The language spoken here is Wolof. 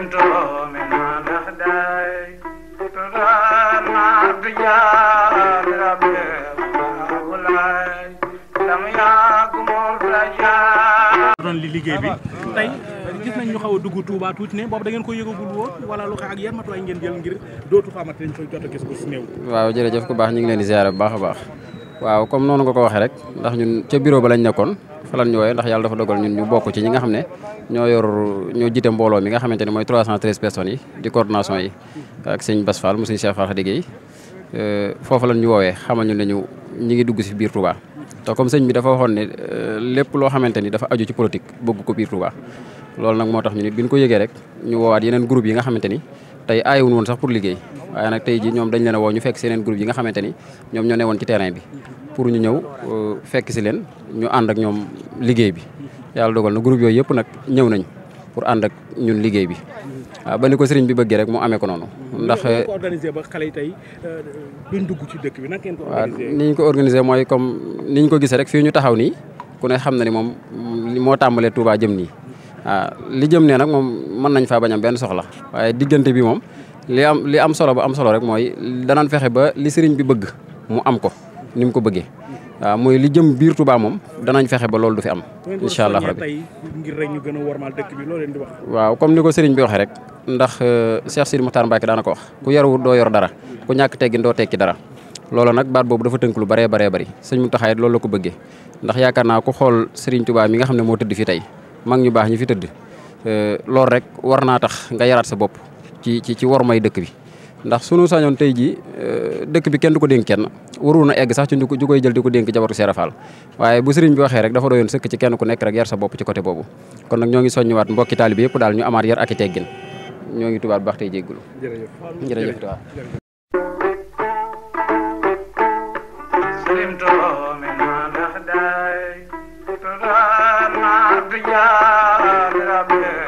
من الأخداي ترانا بجار ربي ولاي لم يكن الرجاء doon li liggéey bi tey gis nañ ñu xaw a dugg Touba tuuti ne boobu da ngeen ko yëgagul woon wala lu xew ak yan matuwaay ngeen jël ngir dootu fa amati dañ koy jot a gis bu si néew. waaw jërëjëf ku baax ñu ngi leen di ziare bu baax a baax waaw comme noonu nga ko waxee rek ndax ñun ca bureau ba lañ nekkoon fa lañ ñu wooyee ndax yàlla dafa dogal ñun ñu bokk ci ñi nga xam ne ñoo yor ñoo jiite mbooloo mi nga xamante ne mooy 313 personnes yi di coordination yi ak sëñ Bass Fall mu sëñ Cheikh Fall Xadigé foofu lañ ñu woowee xamal ñu ne ñu ñi ngi dugg si biir Touba te comme sëñ bi dafa waxoon ne lépp loo xamante ni dafa aju ci politique bëgg ko biir Touba loolu nag moo tax ñu nit bi ñu ko yëgee rek ñu woowaat yeneen groupe yi nga xamante ni tey aayewuñ woon sax pour liggéey waaye nag tey ji ñoom dañ leen a woo ñu fekk si yeneen groupe yi nga xamante ni ñoom ñoo newoon ci terrain bi pour ñu ñëw fekk si leen ñu ànd ak ñoom liggéey bi yàlla dogal na groupe yooyu yëpp nag ñëw nañ pour ànd ak ñun liggéey bi waaw ba ni ko sëriñ bi bëggee rek mu amee ko noonu ndax ngeen ko organisé ba xale yi tey duñ dugg ci dëkk bi nag ngeen ko waaw organisé. ni ñu ko organisé mooy comme ni ñu ko gisee rek fii ñu taxaw nii ku ne xam na ni moom moo tàmbalee Touba jëm nii waaw li jëm ne nag moom mën nañ faa bañ am benn soxla waaye diggante bi moom li am li am solo ba am solo rek mooy danaan fexe ba li sëriñ bi bëgg mu am ko ni mu ko bëggee waaw mooy li jëm biir Touba moom danañ fexe ba loolu du fi am incha allah rabbi tey ngir rek ñu gën a wormaal dëkk bi loo leen di wax. waaw comme ni ko sëriñ bi waxee rek ndax Cheikh Sidi Moukhtar Mbacke daana ko wax ku yaru doo yor dara ku ñàkk teggin doo tekki dara loolu nag baat boobu dafa tënk lu baree baree bari sëñ Mountakha it loolu la ko bëggee ndax yaakaar naa ku xool sëriñ Touba mi nga xam ne moo tëdd fi tey mag ñu baax ñi fi tëdd loolu rek war naa tax nga yaraat sa bopp ci ci ci war may dëkk bi ndax sunu sañoon tey jii dëkk bi kenn du ko dénk kenn warul na egg sax ci ñu koy jël di ko dénk jabaru Seera Fall waaye bu sëriñ bi waxee rek dafa doyoon sëkk ci kenn ku nekk rek yar sa bopp ci côté boobu kon nag ñoo ngi soññiwaat mbokki taalibe yëpp daal ñu amaat yar ak i teggin ñoo ngi tubaat baax tey jéggulu jërëjëf. jërëjëf tubaab سلمت من الأخداي ترانا بجار ربي